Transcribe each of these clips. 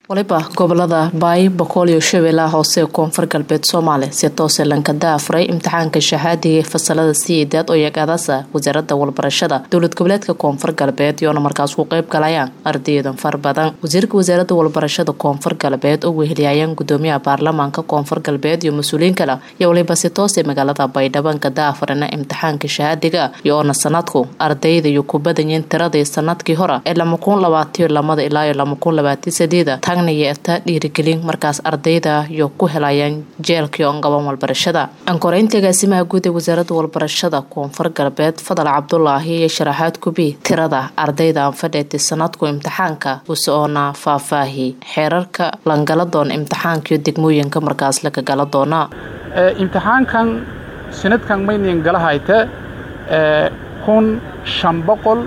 waliba gobolada baayi boqol iyo shabeellaha hoose ee koonfur galbeed soomaaliya si toose lankada afuray imtixaanka shahaadiga ee fasalada sideedaad oo yagaadasa wasaaradda walbarashada dowlad goboleedka koonfur galbeed iyoona markaas ku qeyb galayaan ardaydan far badan wasiirka wasaaradda walbarashada koonfur galbeed oo weheliyayaan gudoomiyaha baarlamaanka koonfur galbeed iyo mas-uuliyiin kale iyo waliba si toose magaalada baydhabo nkada afurana imtixaanka shahaadiga iyoona sanadku ardayda iyo ku badanyiin tiradii sanadkii hore ee lama kun labaatiyo lamada ilaa iyo lama kun labaatiyo sadeeda taagna yeerta dhiirigelin markaas ardayda iyo ku helayaan jeelkii oon qaban walbarashada ankoreynta agaasimaha guud ee wasaaradda walbarashada koonfur galbeed fadal cabdulaahi iyo sharaxaad kubi tirada ardayda aan fadheetay sanadku imtixaanka use oona faahfaahi xeerarka langala doona imtixaanka iyo degmooyinka markaas laga gala doona imtixaankan sanadkan maynin gala hayte kun shan boqol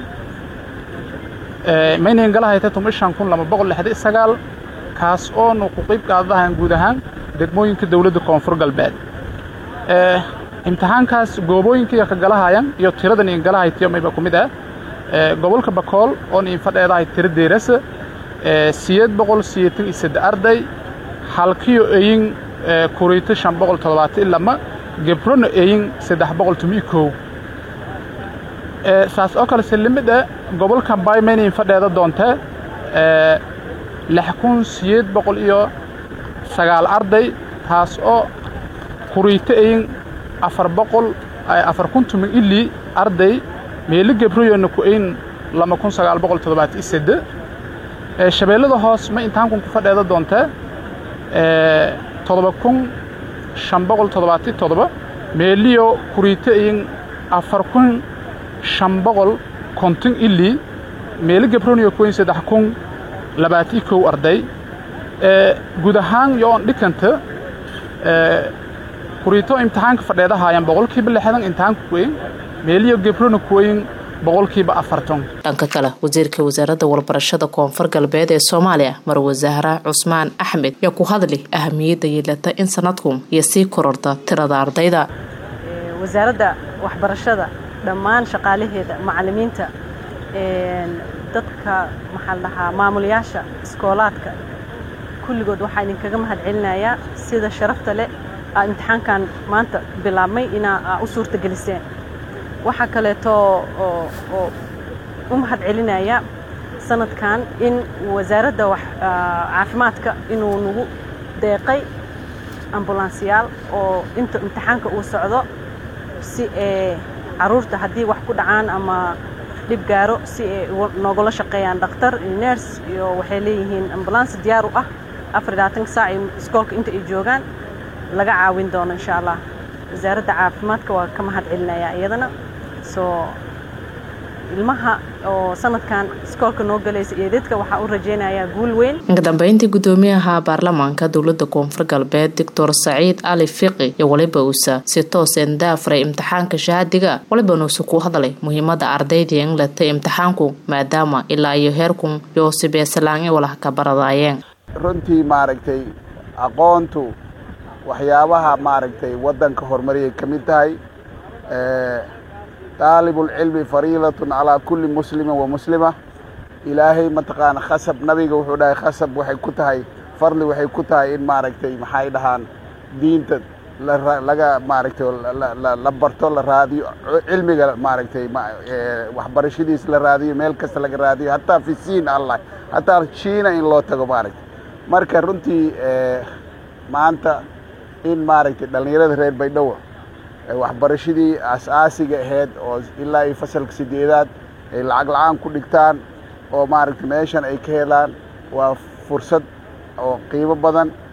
maynan gala hayte tuma shan kun laba boqol lixda sagaal kaas oonu ku qayb qaadadahan guud ahaan degmooyinka dowladda koonfur galbeed imtixaankaas goobooyinka ka galahayan iyo tiradan in gala haytiyo mayba ku mid ah gobolka bakool oon in fadheedahay tira deerasa siyeed boqol siyeetan iyo sadde arday halkiyo eyin kuriito shan boqol toddobaatan ilama gebrona eyin saddex boqol tomiyo kow saas oo kale silimida gobolka baymaynin fadheeda doontee lix kun siyeed boqol iyo sagaal arday taas oo kuriito eyin afar boqol afar kun tumin ili arday meelo gebroyona ku eyin lama kun sagaal boqol toddobaatan iyo sedde shabeellada hoos ma intahankun ku fadheeda doontee toddoba kun shan boqol toddobaatan toddoba meeliyo kuriito eyin afar kun shan boqol konton ili meelo gebroniyo kuweyn saddex kun labaatan kow arday guud ahaan yo on dhikanta kuriito imtixaanka fadheedahaayaan boqolkiiba lixdan imtixaanka kuweyn meeliyo gebrona kuweyn boqolkiiba afartan dhanka kale wasiirka wasaaradda walbarashada koonfur galbeed ee soomaaliya marwe zahra cusmaan axmed yaa ku hadli ahamiyadda yeelata in sanadku iyo sii kororta tirada ardayda wasaaradda waxbarashada dhammaan shaqaalaheeda macallimiinta dadka maxaa la dhahaa maamulayaasha iskoolaadka kulligood waxaa idinkaga mahad celinayaa sida sharafta leh aa imtixaankan maanta bilaabmay inaa u suurta geliseen waxaa kaleeto oo u mahad celinaya sanadkan in wasaaradda caafimaadka inuu nagu deeqay ambulansiyaal oo inta imtixaanka uu socdo si ee caruurta haddii wax ku dhacaan ama dhib gaaro si ay noogula shaqeeyaan dhakhtar iyo ners iyo waxay leeyihiin ambulans diyaar u ah afar labaatanka saac iyo iskoolka inta ay joogaan laga caawin doono insha allah wasaaradda caafimaadka waa ka mahad celinayaa iyadana soo ilmaha oo sanadkan iskoolka noo galaysa iyo dadka waxaa u rajaynayaa guul weyn inka dambeyntii gudoomiyaha baarlamaanka dowlada koonfur galbeed doctor saciid ali fiqi iyo waliba uusa si tooseen daafuray imtixaanka shahaadiga waliba nuusa ku hadlay muhiimada ardayda in latay imtixaanku maadaama ilaa iyo heerkun iyo sibeesalaangi walaha ka baradaayeen runtii maaragtay aqoontu waxyaabaha maaragtay waddanka horumariyay ka mid tahay daalibulcilmi fariidatun calaa kulli muslimin wa muslima ilaahay mataqaana khasab nabiga wuxuu dhahay khasab waxay ku tahay farli waxay ku tahay in maaragtay maxay dhahaan diinta laga maaragtay la barto la raadiyo cilmiga maaragtay waxbarashadiis la raadiyo meel kasta laga raadiyo hataa fi siin allah hataa shiina in loo tago maaragtay marka runtii maanta in maaragtay dhallinyarada reer baydhabo waxbarashadii aas-aasiga ahayd oo ilaa iyo fasalka sideedaad ay lacag la-aan ku dhigtaan oo maaragtay meeshan ay ka helaan waa fursad oo qiimo badan